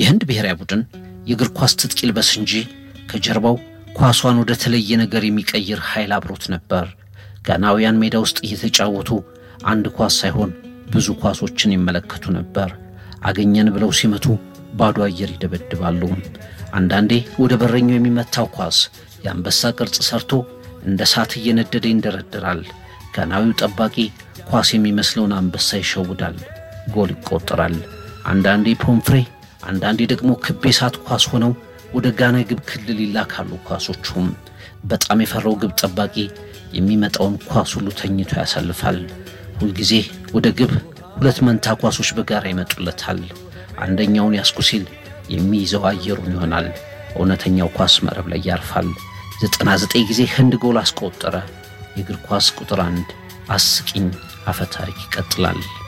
የህንድ ብሔራዊ ቡድን የእግር ኳስ ትጥቅ ይልበስ እንጂ ከጀርባው ኳሷን ወደ ተለየ ነገር የሚቀይር ኃይል አብሮት ነበር። ጋናውያን ሜዳ ውስጥ እየተጫወቱ አንድ ኳስ ሳይሆን ብዙ ኳሶችን ይመለከቱ ነበር። አገኘን ብለው ሲመቱ ባዶ አየር ይደበድባሉ። አንዳንዴ ወደ በረኛው የሚመታው ኳስ የአንበሳ ቅርጽ ሰርቶ እንደ እሳት እየነደደ ይንደረደራል። ጋናዊው ጠባቂ ኳስ የሚመስለውን አንበሳ ይሸውዳል፣ ጎል ይቆጠራል። አንዳንዴ ፖምፍሬ፣ አንዳንዴ ደግሞ ክብ የሳት ኳስ ሆነው ወደ ጋና ግብ ክልል ይላካሉ። ኳሶቹም በጣም የፈራው ግብ ጠባቂ የሚመጣውን ኳስ ሁሉ ተኝቶ ያሳልፋል። ሁልጊዜ ወደ ግብ ሁለት መንታ ኳሶች በጋራ ይመጡለታል። አንደኛውን ያስኩ ሲል የሚይዘው አየሩን ይሆናል። እውነተኛው ኳስ መረብ ላይ ያርፋል። 99 ጊዜ ህንድ ጎል አስቆጠረ። የእግር ኳስ ቁጥር አንድ አስቂኝ አፈታሪክ ይቀጥላል።